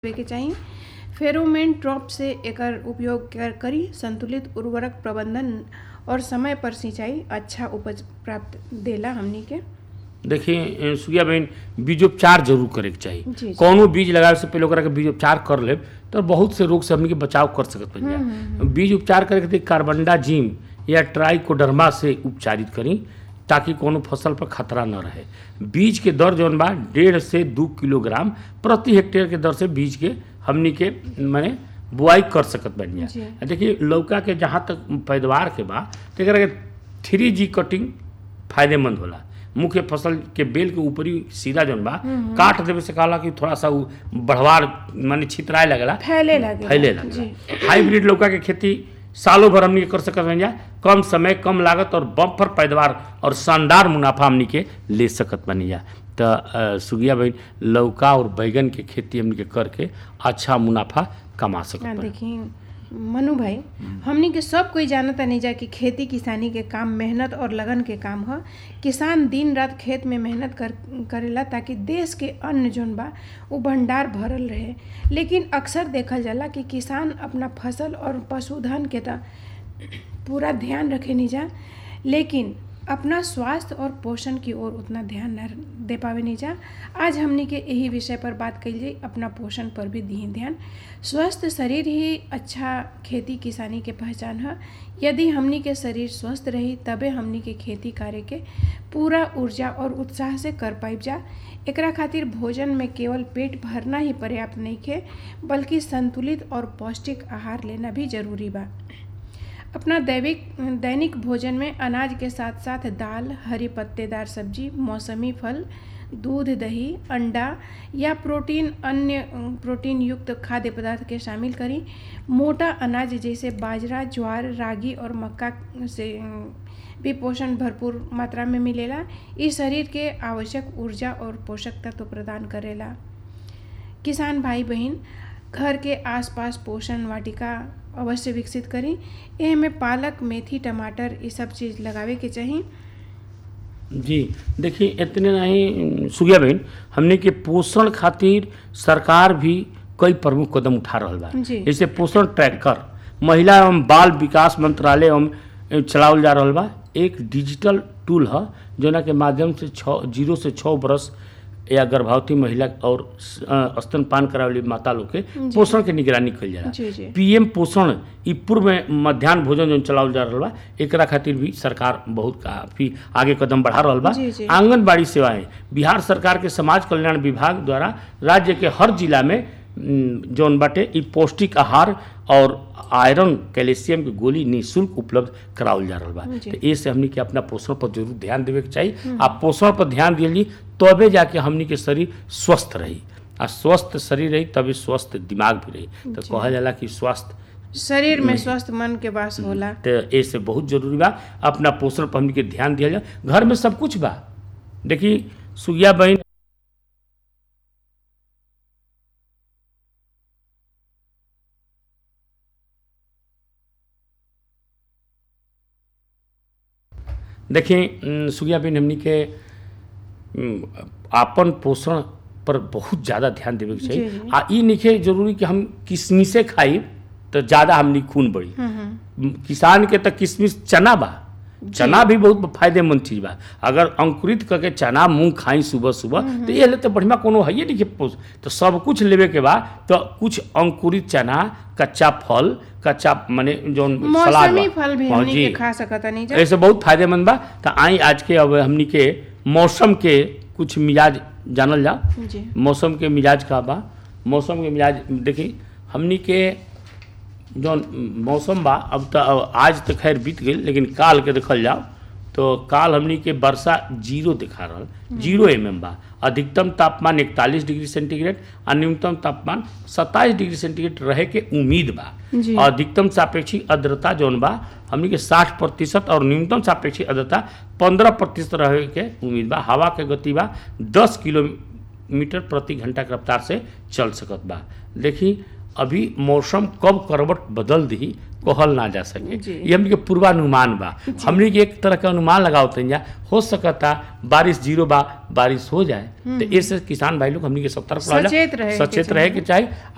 देवे के चाही फेरोमेन ट्रैप से एकर उपयोग कर- करी संतुलित उर्वरक प्रबंधन और समय पर सिंचाई अच्छा उपज प्राप्त देला हमनी के देखिए सुगिया बहन बीजोपचार जरूर करे के जी, चाहिए जी। कौनो बीज लगावे से पहले ओकरा के बीजोपचार कर लेब तो बहुत से रोग से हमनी के बचाव कर सकत बन बीज उपचार करे खातिर कार्बनडाजिम या ट्राइकोडर्मा से उपचारित करी ताकि कोनो फसल पर खतरा न रहे बीज के दर जौन बा डेढ़ से दू किलोग्राम प्रति हेक्टेयर के दर से बीज के हमनी के माने बुआई कर सकत बन जी। देखिए लौका के जहाँ तक पैदावार के बा तो एकरा के थ्री जी कटिंग फायदेमंद होला मुख्य फसल के बेल के ऊपरी सीधा जौन बा काट देवे से कहला कि थोड़ा सा उ बढ़वार माने छितराए लगला फैले लगे फैले जी लगला हाइब्रिड लौका के खेती सालों भर हमनी के कर सकत बन जा कम समय कम लागत और बम्पर पैदावार और शानदार मुनाफा हमनी के ले सकत बनी जा तो अ, सुगिया बहन लौका और बैगन के खेती हमनी के करके अच्छा मुनाफा कमा सकत हाँ, बानी। देखिए मनु भाई हमनी के सब कोई जानता नहीं जा कि खेती किसानी के काम मेहनत और लगन के काम ह किसान दिन रात खेत में मेहनत कर करेला ताकि देश के अन्न जोन बा वो भंडार भरल रहे लेकिन अक्सर देखल जाला कि किसान अपना फसल और पशुधन के त पूरा ध्यान रखे नहीं जा लेकिन अपना स्वास्थ्य और पोषण की ओर उतना ध्यान न दे पावे नहीं जा आज हमनी के यही विषय पर बात कल जाई अपना पोषण पर भी दी ध्यान स्वस्थ शरीर ही अच्छा खेती किसानी के पहचान है यदि हमनी के शरीर स्वस्थ रही तबे हमनी के खेती करे के पूरा ऊर्जा और उत्साह से कर पाइब जा एकरा खातिर भोजन में केवल पेट भरना ही पर्याप्त नहीं खे बल्कि संतुलित और पौष्टिक आहार लेना भी जरूरी बा अपना दैविक दैनिक भोजन में अनाज के साथ साथ दाल हरी पत्तेदार सब्जी मौसमी फल दूध दही अंडा या प्रोटीन अन्य अ, प्रोटीन युक्त खाद्य पदार्थ के शामिल करी मोटा अनाज जैसे बाजरा ज्वार रागी और मक्का से अ, भी पोषण भरपूर मात्रा में मिलेला इस शरीर के आवश्यक ऊर्जा और पोषक तत्व प्रदान करेला किसान भाई बहन घर के आसपास पोषण वाटिका अवश्य विकसित करी एह में पालक मेथी टमाटर ये सब चीज़ लगावे के चाही जी देखिए इतने नहीं सुगिया बहन हमने के पोषण खातिर सरकार भी कई प्रमुख कदम उठा रहल बा जी। जैसे पोषण ट्रैकर महिला एवं बाल विकास मंत्रालय एवं चलावल जा रहल बा एक डिजिटल टूल है जोना के माध्यम से छः जीरो से छः बरस या गर्भवती महिला और अ, स्तनपान करावली माता लोग के पोषण के निगरानी कइल जाला जी जी पीएम पोषण ई पूर्व में मध्याह्न भोजन जो चलावल जा रहल बा एकरा खातिर भी सरकार बहुत काफी आगे कदम बढ़ा रहल बा जी, जी। आंगनबाड़ी सेवाएं बिहार सरकार के समाज कल्याण विभाग द्वारा राज्य के हर जिला में उम, जौन बाटे ई पौष्टिक आहार और आयरन कैल्शियम की गोली निःशुल्क उपलब्ध करावल जा रहल बा जी। तो ए से हमनी के अपना पोषण पर जरूर ध्यान देवे के चाहिए आ पोषण पर ध्यान दिली तबे जाके हमनी के शरीर स्वस्थ रही आ स्वस्थ शरीर रही तभी स्वस्थ दिमाग भी रही तो कहल जाला कि स्वास्थ्य शरीर में स्वस्थ मन के वास होला तो ए से बहुत जरूरी बा अपना पोषण पर हमनी के ध्यान दिया जाए घर में सब कुछ बा देखी सुगिया बहन देखिए उम, सुगिया बहन हमनी के उम, आपन पोषण पर बहुत ज़्यादा ध्यान देवे के जी, चाहिए जी। आ ई निखे जरूरी कि हम किशमिशे खाई तो ज़्यादा हमनी खून बढ़ी हम्म, हम्म। किसान के तो किशमिश चना बा चना भी बहुत फायदेमंद चीज बा अगर अंकुरित करके चना मूंग खाई सुबह सुबह तो ये ले तो बढ़िया कोनो है नहीं के पोस तो सब कुछ लेवे के बा तो कुछ अंकुरित चना कच्चा फल कच्चा माने जौन सलाद मौसमी बा। फल भी हाँ, हमनी जी। के खा सकता नहीं जा ऐसे बहुत फायदेमंद बा तो आई आज के अब हमनी के मौसम के कुछ मिजाज जानल जा जी मौसम के मिजाज का बा मौसम के मिजाज देखी हमनी के जौन मौसम बा अब तो आज तो खैर बीत गई लेकिन काल के देखल जाओ तो काल हमनी के वर्षा जीरो दिखा रहा जीरो एम एम बा अधिकतम तापमान इकतालीस डिग्री सेंटीग्रेड और न्यूनतम तापमान सत्ताईस डिग्री सेंटीग्रेड रहे के उम्मीद बा जी। और अधिकतम सापेक्षिक आर्द्रता जौन बा हमनी के साठ प्रतिशत और न्यूनतम सापेक्षिक आर्द्रता पंद्रह प्रतिशत रहे के उम्मीद बा हवा के गति बा दस किलोमीटर प्रति घंटा के रफ्तार से चल सकत बा देखी अभी मौसम कब करवट बदल दी कहल ना जा सके जी। ये हमनी के पूर्वानुमान बा हमनी के एक तरह के अनुमान लगाओ जा हो सकता बारिश जीरो बा बारिश हो जाए तो इससे किसान भाई लोग हमनी के सतर्क रह जा- सचेत रहे के सचेत चाही। रहे के चाहिए